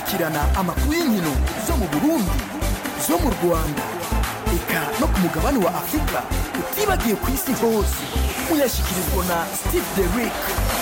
gukurikirana amakuru y'inkino zo mu burundi zo mu rwanda eka no ku mugabane wa afurika utibagiye ku isi hose uyashyikirizwa na steve derick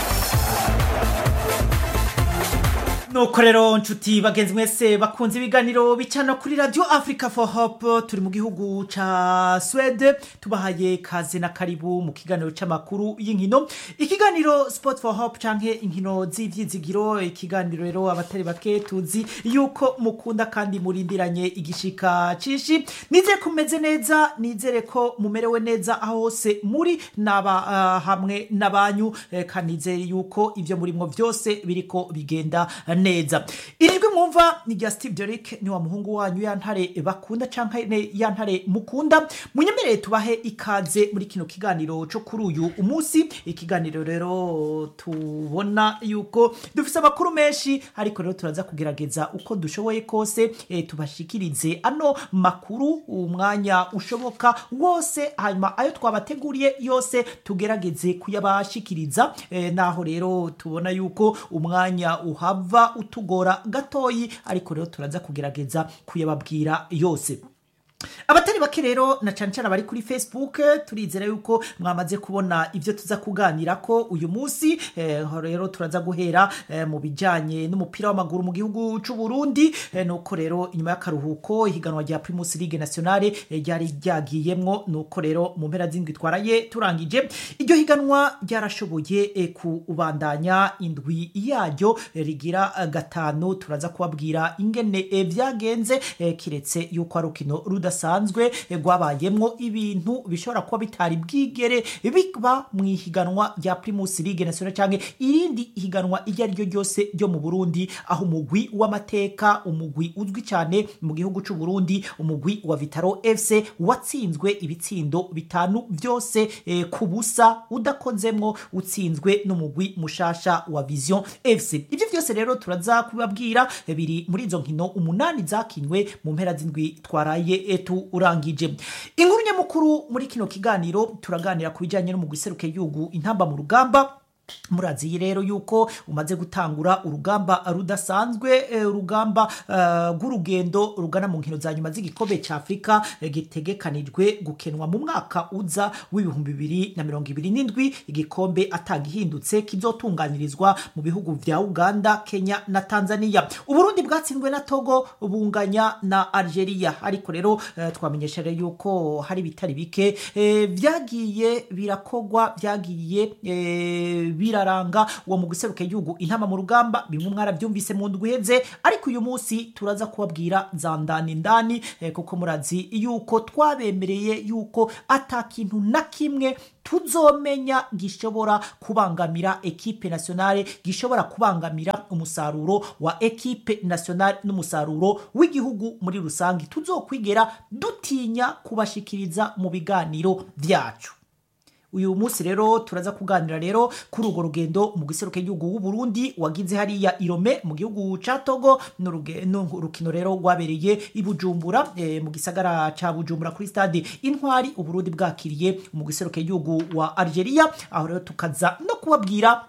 nuko rero nshuti bagenzi mwese bakunze ibiganiro bicana kuri radio africa for hope turi mu gihugu ca swede tubahaye kaze na karibu mu kiganiro c'amakuru y'inkino ikiganiro sport for hope canke inkino z'ivyizigiro ikiganiro rero abatari bake tuzi yuko mukunda kandi murindiranye igishika cishi nizere ko mumeze neza nizere ko mumerewe neza aho hose muri naba uh, hamwe n'abanyu eh, kandi nizere yuko ivyo murimwo vyose biriko bigenda neza irijwi mwumva ni rya steve derick ni wa muhungu wanyu ya ntare bakunda canke ne- ya ntare mukunda munyemerere tubahe ikaze muri kino kiganiro co kuri uyu umunsi ikiganiro rero tubona yuko dufise amakuru menshi ariko rero turaza kugerageza uko dushoboye kose eh, tubashikirize ano makuru umwanya ushoboka wose hanyuma ayo twabateguriye yose tugerageze kuyabashikiriza eh, naho rero tubona yuko umwanya uhava utugora gatoyi ariko rero turaza kugerageza kuyababwira yose abatari bake rero na cane cane abari kuri facebook turizera yuko mwamaze kubona ivyo tuza kuganira ko uyu munsi eh, rero turaza guhera eh, mu bijanye n'umupira w'amaguru mu gihugu c'u Burundi eh, nuko rero inyuma y'akaruhuko ihiganwa rya Primus League Nationale eh, ryari ryagiyemwo nuko rero mu mpera z'indwi twaraye turangije iryo higanwa ryarashoboye eh, kubandanya indwi yaryo eh, rigira eh, gatanu turaza kubabwira ingene eh, vyagenze eh, kiretse yuko ari urukino rudasanzwe eh, rwabayemwo ibintu bishobora kuba bitari bwigere biba mu ihiganwa rya Primus League Nationale canke irindi higanwa iryo ari ryo ryose ryo mu Burundi aho umugwi w'amateka umugwi uzwi cyane mu gihugu c'u Burundi umugwi wa Vitaro FC watsinzwe ibitsindo bitanu vyose eh, ku busa udakozemwo utsinzwe n'umugwi mushasha wa Vision FC ivyo vyose rero turaza kubabwira eh, biri muri izo nkino umunani zakinywe mu mpera z'indwi twaraye eh, turangije inkuru nyamukuru muri kino kiganiro turaganira ku bijyanye n'umugwi seruke y'igihugu intamba mu rugamba murazi rero yuko umaze gutangura urugamba rudasanzwe eh, urugamba eh, rw'urugendo rugana mu nkino za nyuma z'igikombe cya afurika eh, gitegekanijwe gukenwa mu mwaka uza w'ibihumbi bibiri na mirongo ibiri n'indwi igikombe atagihindutse kizotunganirizwa mu bihugu vya uganda kenya na tanzania uburundi bwatsinzwe na togo bunganya na algeria ariko rero eh, twamenyesha rero yuko hari bitari bike eh, vyagiye birakogwa vyagiye eh, biraranga uwo mu guseruka igihugu intama mu rugamba bimwe mwarabyumvise mu ndwi iheze ariko uyu munsi turaza kubabwira za ndani ndani eh, kuko murazi yuko twabemereye yuko ata kintu na kimwe tuzomenya gishobora kubangamira ekipe nationale gishobora kubangamira umusaruro wa ekipe nationale n'umusaruro w'igihugu muri rusange tuzokwigera dutinya kubashikiriza mu biganiro vyacu uyu munsi rero turaza kuganira rero kuri urwo rugendo mu giseruka igihugu w'u Burundi wagize hariya Irome mu gihugu ca Togo n'uruge- n'urukino rero rwabereye i Bujumbura eh, mu gisagara ca Bujumbura kuri stade Intwari u Burundi bwakiriye mu giseruka igihugu wa Algeria aho rero tukaza no kubabwira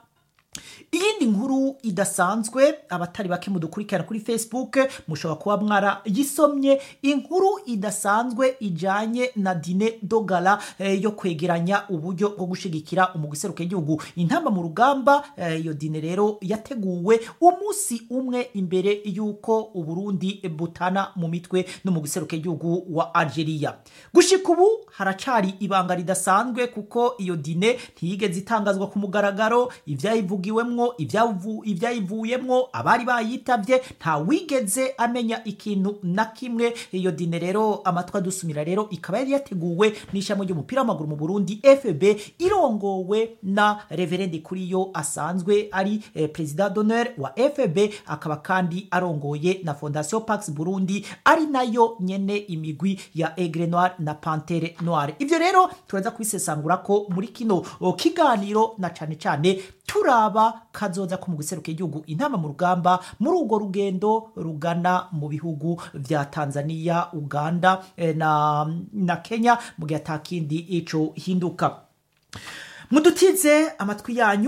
iyindi nkuru idasanzwe abatari bake mudukurikirana kuri facebook mushobora kuba mwarayisomye inkuru idasanzwe ijanye na dine dogala eh, yo kwegeranya uburyo bwo gushigikira umugiseruka igihugu intamba mu rugamba eh, iyo dine rero yateguwe umunsi umwe imbere y'uko uburundi butana mu mitwe n'umugiseruka igihugu wa algeria gushika ubu haracari ibanga ridasanzwe kuko iyo dine ntiyigeze itangazwa ku mugaragaro ivyayivugiwemwo ibyavu- ivyayivuyemwo abari bayitavye nta wigeze amenya ikintu na kimwe iyo dine rero amatwi adusumira rero ikaba yari yateguwe n'ishami ry'umupira w'amaguru mu burundi fb irongowe na reverende kuriyo asanzwe ari eh, perezida d'honneur wa fb akaba kandi arongoye na fondation pax burundi ari nayo nyene imigwi ya aigle noir na pantere noire ivyo rero turaza kubisesangura ko muri kino o, kiganiro na cane cane turaba kazoza ko mu guseruka igihugu intama mu rugamba muri urwo rugendo rugana mu bihugu vya tanzania uganda eh, na, na kenya mu gihe atakindi ico hinduka mudutize amatwi yanyu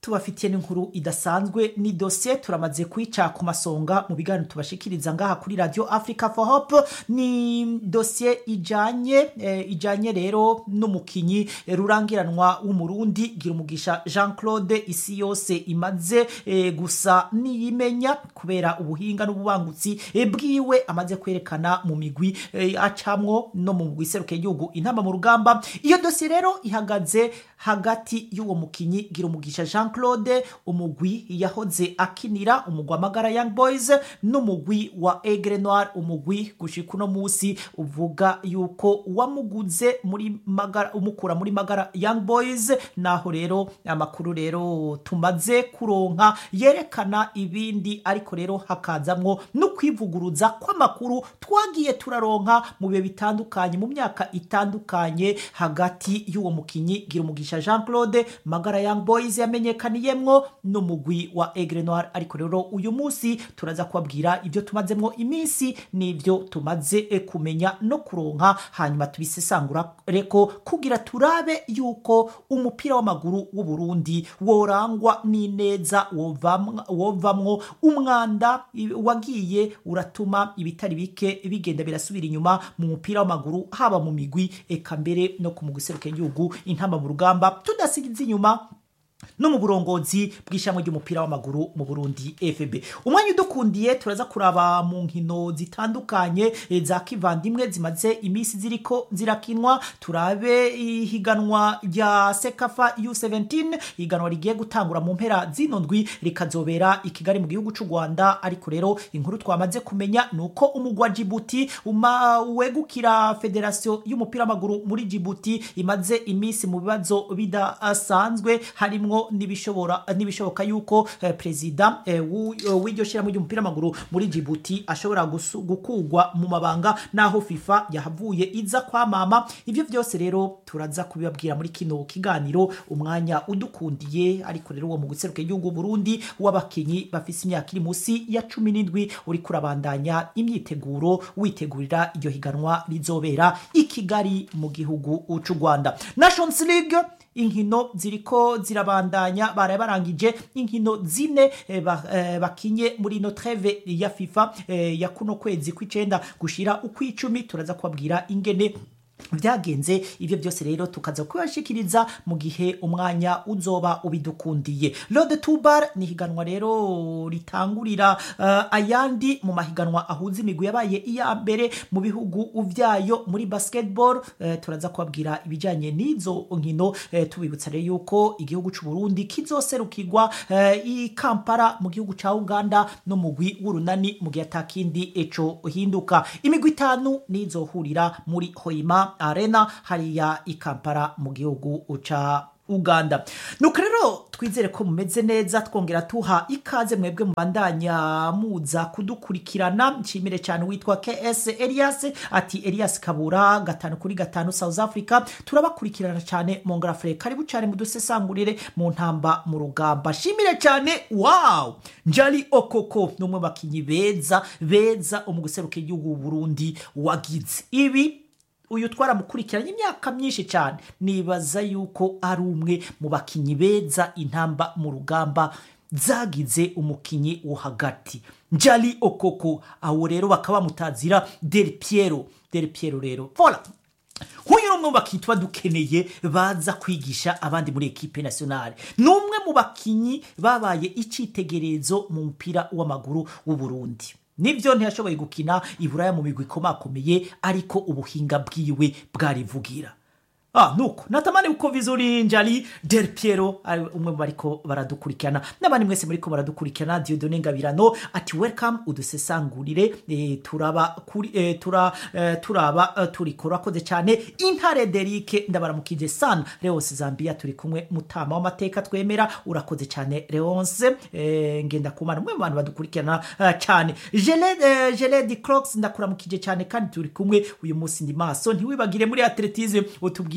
tubafitiye n'inkuru idasanzwe ni dosiye turamaze kuyica ku masonga mu biganiro tubashikiriza ngaha kuri radio africa for hope ni dosiye ijanye eh, ijanye rero n'umukinyi eh, rurangiranwa w'umurundi gira umugisha jean claude isi yose imaze eh, gusa niyimenya kubera ubuhinga n'ububangutsi eh, bwiwe amaze kwerekana mu migwi eh, acamwo no mu migwi iseruka igihugu intama mu rugamba iyo dosiye rero ihagaze hagati y'uwo mukinyi gira umugisha jean claude umugwi yahoze akinira umugwi wa magara young boys n'umugwi wa egre noir umugwi gushika uno musi uvuga yuko wamuguze muri magara umukura muri magara young boys naho rero amakuru rero tumaze kuronka yerekana ibindi ariko rero hakazamwo no kwivuguruza kw'amakuru twagiye turaronka mu bihe bitandukanye mu myaka itandukanye hagati y'uwo mukinyi gira umugisha jean claude magara young boys yamenyekaniyemwo n'umugwi wa egre noir ariko rero uyu munsi turaza kubabwira ibyo tumazemwo iminsi n'ibyo tumaze eh, kumenya no kuronka hanyuma tubisesangura reko kugira turabe yuko umupira w'amaguru w'u Burundi worangwa n'ineza wovamwa- wovamwo umwanda i- wagiye uratuma ibitari bike bigenda birasubira inyuma mu mupira w'amaguru haba mu migwi eka mbere no ku mugwi seruka igihugu intamba mu rugamba tudasigiza inyuma no mu burongozi bw'ishamwe ry'umupira w'amaguru mu Burundi FB umwanya udukundiye turaza kuraba mu nkino zitandukanye eh, za kivandimwe zimaze iminsi ziriko zirakinwa turabe ihiganwa rya Sekafa U17 ihiganwa rigiye gutangura mu mpera zino ndwi rikazobera i Kigali mu gihugu c'u Rwanda ariko rero inkuru twamaze kumenya nuko umugwi wa Djibouti uma wegukira federation y'umupira w'amaguru muri Djibouti imaze iminsi mu bibazo bidasanzwe harimwo n'ibishobora n'ibishoboka yuko eh, perezida eh, w'u- eh, w'iryo shyirahamwe ry'umupira w'amaguru muri Djibouti ashobora gusu- gukugwa mu mabanga naho FIFA yahavuye iza kwamama ivyo vyose rero turaza kubibabwira muri kino kiganiro umwanya udukundiye ariko rero uwo mu guseruka igihugu Burundi w'abakinyi bafise imyaka iri musi ya cumi n'indwi uri kurabandanya imyiteguro witegurira iryo higanwa rizobera i Kigali mu gihugu c'u Rwanda Nations League inkino ziriko zirabandanya baraye barangije inkino zine eh, ba- eh, bakinye muri ino treve ya FIFA eh, ya kuno kwezi kw'icenda gushira ukw'icumi turaza kubabwira ingene vyagenze ivyo byose rero tukaza kubashikiriza mu gihe umwanya uzoba ubidukundiye Lode Tubar ni higanwa rero ritangurira uh, ayandi mu mahiganwa ahuza imigwi yabaye iya mbere mu bihugu vyayo muri basketball uh, turaza kubabwira ibijanye n'izo nkino uh, tubibutsa rero yuko igihugu c'u Burundi kizoserukirwa uh, i Kampala mu gihugu ca Uganda no mugwi w'urunani mu gihe atakindi eco hinduka imigwi itanu nizohurira muri Hoima Arena hariya i Kampala mu gihugu ca Uganda nuko rero twizere ko mumeze neza twongera tuha ikaze mwebwe mubandanya muza kudukurikirana nshimire cyane witwa KS Elias ati Elias Kabura gatanu kuri gatanu South Africa turabakurikirana cyane Mongolafre karibu cyane mudusesangurire mu ntamba mu rugamba shimire cyane wow Njali Okoko numwe bakinyi beza beza umuguseruka igihugu w'u Burundi wagize ibi uyu twaramukurikiranye imyaka myinshi cyane nibaza yuko ari umwe mu bakinyi beza intamba mu rugamba zagize umukinyi wo hagati njali okoko aho rero bakaba bamutazira del piero del piero rero vola nk'uyu ni umwe mu bakinyi tuba dukeneye baza kwigisha abandi muri ekipe nationale ni umwe mu bakinyi babaye icyitegererezo mu mupira w'amaguru w'u Burundi nibyo ntiyashoboye gukina iburaya mu migwi ikomakomeye ariko ubuhinga bwiwe bwarivugira Ah, nuko natamani uko vizuri njali del piero ari umwe mu bariko baradukurikirana n'abandi mwese muriko baradukurikirana diodone ngabirano ati welcome udusesangurire eh, turaba kuri eh, tura eh, turaba eh, turiko urakoze cyane intare derike ndabaramukije sana leonce zambia turi kumwe mutama w'amateka twemera urakoze cyane leonce eh, ngenda kumana umwe mu bantu badukurikirana eh, cyane Geled eh, Geled Crocs ndakuramukije cyane kandi turi kumwe uyu munsi ndi maso ntiwibagire muri atletisme utubwire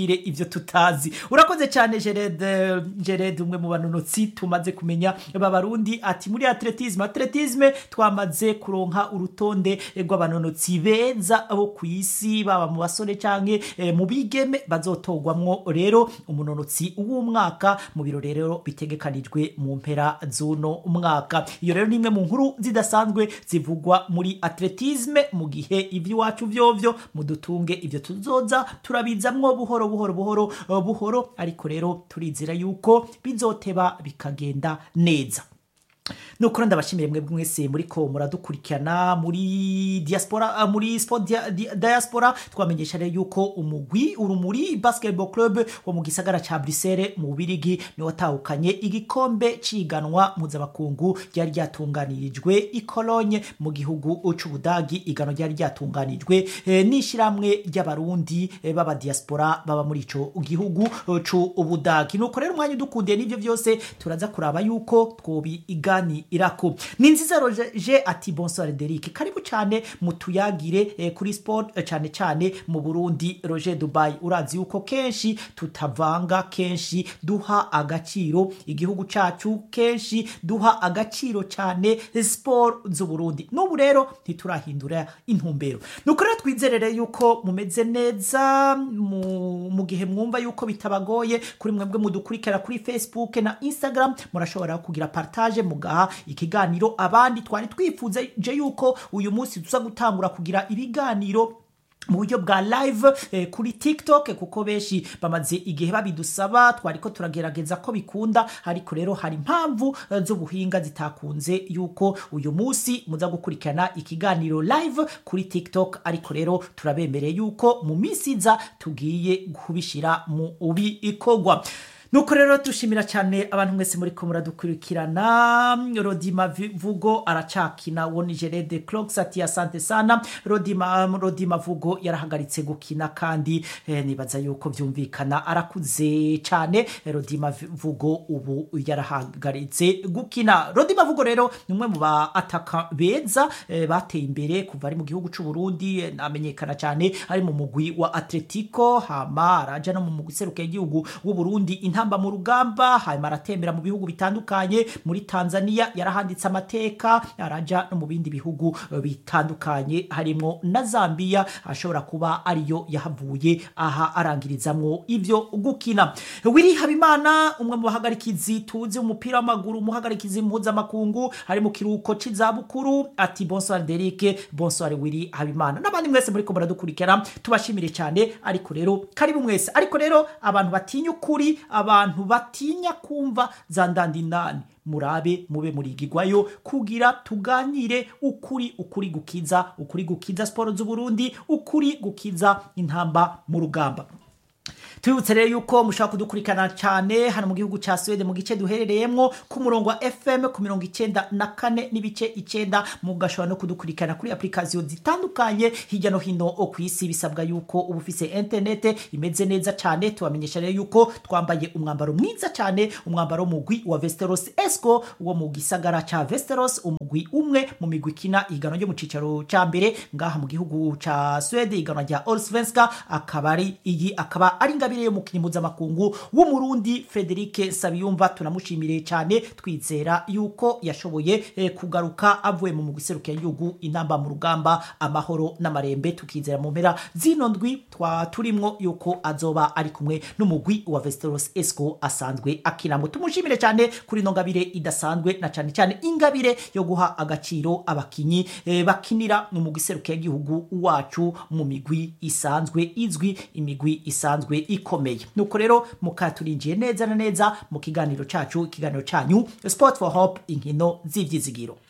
atubwire ivyo tutazi urakoze cyane Gerede Gerede umwe mu banonotsi tumaze kumenya b'abarundi ati muri atletisme atletisme twamaze kuronka urutonde rw'abanonotsi beza bo ku isi baba mu basore canke eh, mu bigeme bazotogwamwo rero umunonotsi w'umwaka mu biro rero bitegekanijwe mu mpera z'uno mwaka iyo rero ni imwe mu nkuru zidasanzwe zivugwa muri atletisme mu gihe ivy'iwacu vyovyo mudutunge ivyo tuzoza turabizamwo buhoro buhoro buhoro uh, buhoro ariko rero turizera yuko bizoteba bikagenda neza nukuri ndabashimiye mwebwe mwese muriko muradukurikirana muri diaspora uh, muri sport dia, dia, diaspora twamenyesha rero yuko umugwi urumuri basketball club wo mu gisagara ca Bruxelles mu Bubirigi ni watahukanye igikombe ciganwa mpuzamakungu ryari ryatunganirijwe i Cologne mu gihugu c'Ubudagi igano ryari ryatunganijwe eh, n'ishiramwe ry'abarundi eh, baba diaspora baba muri ico gihugu eh, c'Ubudagi nuko rero umwanya udukundiye n'ivyo vyose turaza kuraba yuko twobi igani irako ni nziza roje ati bonsoir Derek karibu cyane mutuyagire eh, kuri sport eh, cyane cyane mu Burundi Roger Dubai urazi yuko kenshi tutavanga kenshi duha agaciro igihugu cacu kenshi duha agaciro cyane sport z'u Burundi n'ubu rero ntiturahindura intumbero nuko rero twizerere yuko mumeze neza mu, mu gihe mwumva yuko bitabagoye kuri mwebwe mudukurikira kuri Facebook na Instagram murashobora kugira partage mugaha ikiganiro abandi twari twifuze je yuko uyu munsi tuza gutangura kugira ibiganiro mu buryo bwa live eh, kuri tiktok kuko benshi bamaze igihe babidusaba twariko turagerageza ko bikunda ariko rero hari impamvu eh, z'ubuhinga zitakunze yuko uyu munsi muza gukurikirana ikiganiro live kuri tiktok ariko rero turabemereye yuko mu minsi iza tugiye kubishira mu bikorwa nuko rero dushimira cyane abantu mwese muri ko muradukurikirana rodima vugo aracakina wo ni gerede clox ati asante sana rodima rodima vugo yarahagaritse gukina kandi eh, nibaza yuko byumvikana arakuze cyane rodima vugo ubu yarahagaritse gukina rodima vugo rero ni umwe mu ba ataka beza eh, bateye imbere kuva ari mu gihugu cy'u Burundi eh, amenyekana cyane ari mu mugwi wa Atletico hama araja no mu mugwi seruke y'igihugu w'u Burundi intamba mu rugamba hanyuma aratembera mu bihugu bitandukanye muri Tanzania yarahanditse amateka araja no mu bindi bihugu bitandukanye harimo na Zambia ashobora kuba ariyo yahavuye aha arangirizamwo ivyo gukina Willy Habimana umwe mu bahagarikizi tuzi umupira w'amaguru umuhagarikizi mpuzamakungu ari mu kiruhuko c'izabukuru ati bonsoir Derek bonsoir Willy Habimana n'abandi mwese muri ko muradukurikira tubashimire cyane ariko rero karibu mwese ariko rero abantu batinya ukuri abantu batinya kumva za ndandinani murabe mube murigigwayo kugira tuganire ukuri ukuri gukiza ukuri gukiza siporo z'uburundi ukuri gukiza intamba mu rugamba tubibutse rero yuko mushobora kudukurikirana cyane hano mu gihugu cya Sweden mu gice duherereyemo ku murongo wa FM ku mirongo icyenda na kane n'ibice icyenda mugashobora no kudukurikirana kuri application zitandukanye hirya no hino ku isi bisabwa yuko uba ufise internet imeze neza cyane tubamenyesha rero yuko twambaye umwambaro mwiza cyane umwambaro w'umugwi wa Vesteros Esco wo mu gisagara cya Vesteros umugwi umwe mu migwi kina igano ryo mu cicaro cya mbere ngaha mu gihugu cya Sweden igano rya Allsvenska akaba ari iyi akaba ari ingabire y'umukinnyi mpuzamakungu w'umurundi Frederic Sabiyumva tunamushimire cyane twizera yuko yashoboye eh, kugaruka avuye mu mugiserukiye y'igihugu intamba mu rugamba amahoro n'amarembe tukizera mu mpera zino ndwi twa turimwo yuko azoba ari kumwe n'umugwi wa Vesteros Esco asanzwe akinamo tumushimire cyane kuri no ngabire idasanzwe na cyane cyane ingabire yo guha agaciro abakinyi eh, bakinira mu mugiserukiye y'igihugu wacu mu migwi isanzwe izwi imigwi isanzwe ikomeye nuko rero mukaturinjiye neza na neza mu kiganiro cacu ikiganiro canyu sport for hope inkino z'ivyizigiro